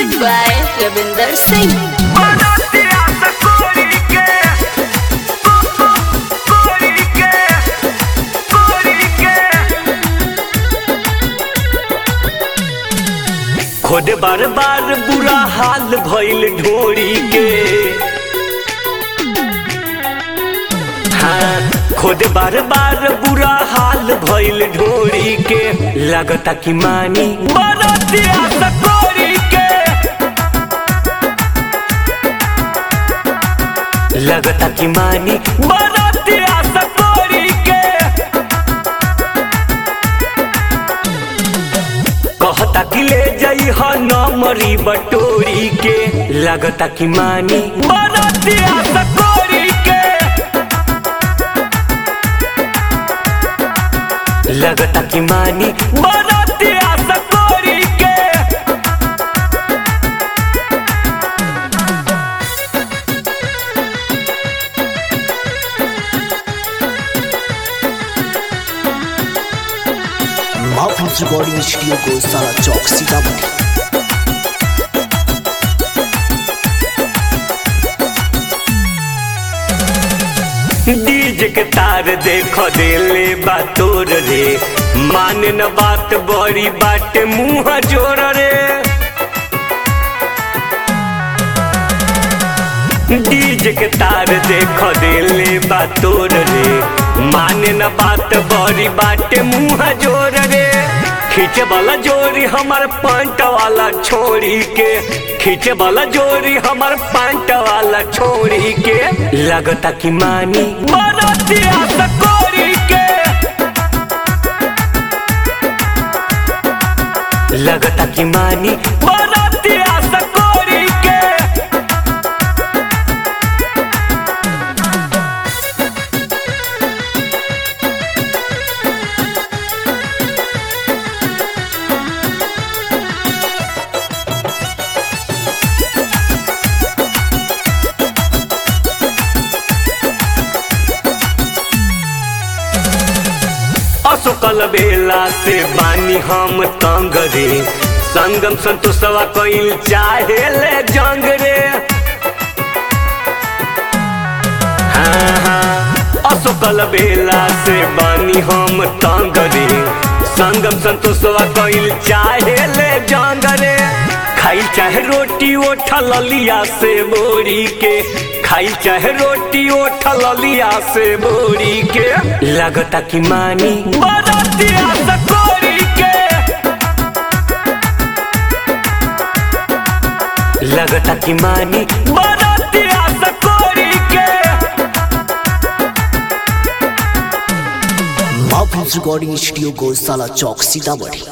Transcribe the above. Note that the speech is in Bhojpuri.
Music by Ravinder Singh. खुद बार बार बुरा हाल भइल ढोरी के हाँ खुद बार बार बुरा हाल भइल ढोरी के लगता कि मानी बरतिया सकोरी के लगता कि मानी बरतिया सकोरी के कहता कि ले जाई ह नमरी बटोरी के लगता कि मानी बरतिया सकोरी के लगता कि मानी बरतिया सकोरी के महफूज रिकॉर्डिंग स्टूडियो को सारा चौक सीतामढ़ी डीजे के तार देखो देले बा तोर रे माने न बात बड़ी बाटे मुंह जोर रे डीजे के तार देखो देले बा तोर रे माने न बात बड़ी बाटे मुंह जोर रे खींचे वाला जोरी हमार पंट वाला छोड़ी के खींचे वाला जोरी हमार पंट वाला छोड़ी के लगता कि मानी बरतिया सकोरी के लगता कि मानी बरतिया सकोरी के असुकल बेला से बानी हम तंग रे संगम संतोषवा कइल चाहे ले जंग रे हाँ, हाँ, असुकल बेला से बानी हम तंग रे संगम संतोषवा कइल चाहे ले जंग रे खाई चाहे रोटी ओठल लिया से बोरी के खाई चाहे रोटी ओठल लिया से बोरी के लगता कि मानी बरतिया सकोरी के लगता कि मानी बरतिया सकोरी के महफूज रिकॉर्डिंग स्टूडियो को साला चौक सीतामढ़ी